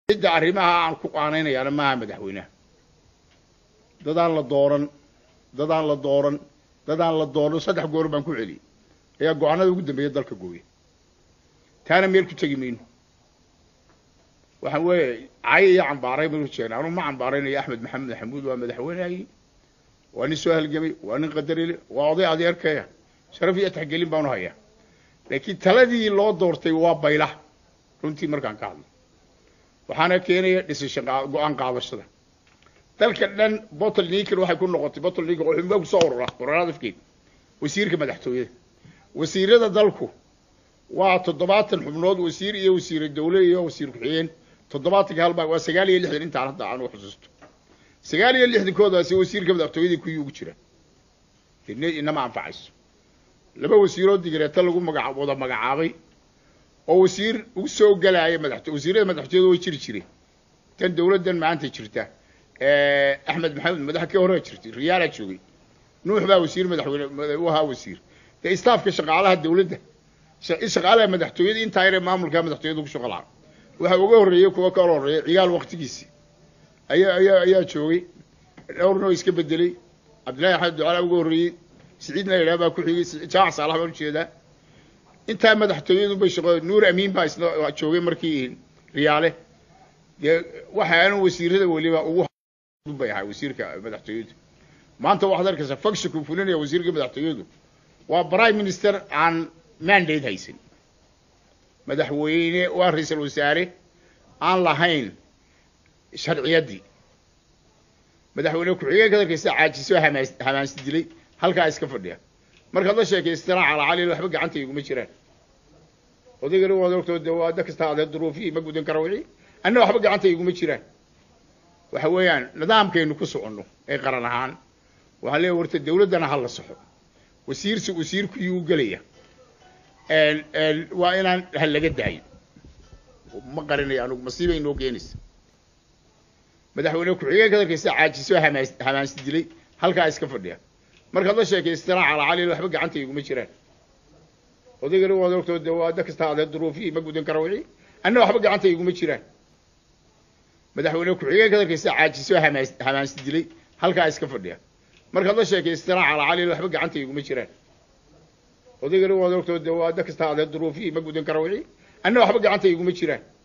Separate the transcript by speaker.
Speaker 1: cidda arrimaha aan ku qaanaynayaana maaha madaxweynaha dadaan la dooran dadaan la dooran dadaan la dooran saddex goor baan ku celiyey ayaa go-aanada ugu dambeeya dalka gooya taana meel ku tegi mayno waxaan weeye cayo iyo cambaaray maynu jeena anuu ma cambaaraynayo axmed maxamed maxamuud waa madaxweynehagii waa nin soo halgamay waa nin qadarile waa oday adeerkaya sharaf iyo taxgelin baanu hayaa laakiin taladii loo doortay waa bayla runtii markaan ka hadlo waxaana keenaya dhisasho go-aan qaadashada dalka dhan bottle niker waxay ku noqotay bottle niker oo xubinbaa kusoo urura ururada afkeed wasiirka madaxtooyada wasiirada dalku waa toddobaatan xubnood wasiir iyo wasiire dawle iyo wasiir ku-xigeen toddobaatanka halbaa waa sagaal iyo lixdan intaan hadda aan u xusuusto sagaal iyo lixdankoodaasi wasiirka madaxtooyadii kuwii ugu jira dine inama anfacayso laba wasiiroo digareeta lagu maga wada magacaabay oo wasiir ugu soo galaaya madaxto wasiirada madaxtooyada way jiri jireen tan dawladdan maanta jirta axmed maxamed madax ka hore jirtay riyaalaa joogay nuux baa wasiir madaxweyne u ahaa wasiir dee istaafka shaqaalaha dawladda shaqaalaha madaxtooyada intaa yare maamulka madaxtooyada ku shaqo lahaa waxaa uga horreeyey kuwa kala horreeya cigaal waktigiisi ayaa ayaa ayaa joogay dhowrna oo iska bedelay cabdillahi axmed ducala uga horreeyey siciidna la yidhaha baa ku xigay jaac saalax baan ujeedaa intaa madaxtooyadu bay shaqo nuur amiin baa isna joogay markii riyaale dee waxaanu wasiirada weliba ugu bay ahay wasiirka madaxtooyadu maanta waxaad arkaysaa fakshiku fulinaya wasiirka madaxtooyadu waa prime minister aan mandate haysan madaxweyne waa ra-iisal wasaare aan lahayn sharciyaddii madaxweyne ku-xigeenka arkaysa caajiso hamaas hamaansi dilay halkaa iska fadhiya markaad la sheekaystana calacali waxba gacanta iguma jiraan odaygana waad ogtoo de waa da kasta adee duruufihii ma gudan kara wixii anna waxba gacanta iguma jiraan waxa weeyaan nidaamkaynu ku soconno ee qaran ahaan waxaan leeya warta dawladdana ha la soxo wasiirsi wasiirkuyuu gelaya waa inaan ha laga daayo ma qarinayo anugu masiibay noo keenaysa madaxweyne ku-xigeenka arkaysa caajiso hamaas hamaansi dilay halkaa iska fadhiya markaad la sheekaystana calacali waxba gacanta iguma jiraan odaygana waad ogtoo de waa da kasta adee duruufihii ma gudan kara wixii anna waxba gacanta iguma jiraan madaxweyne ku-xigeenka arkaysa caajiso hamaas hamaansi dilay halkaa iska fadhiya markaad la sheekaystana calacali waxba gacanta iguma jiraan odaygana waad ogtoo de waa da kasta adee duruufihii ma gudan kara wixii anna waxba gacanta iguma jiraan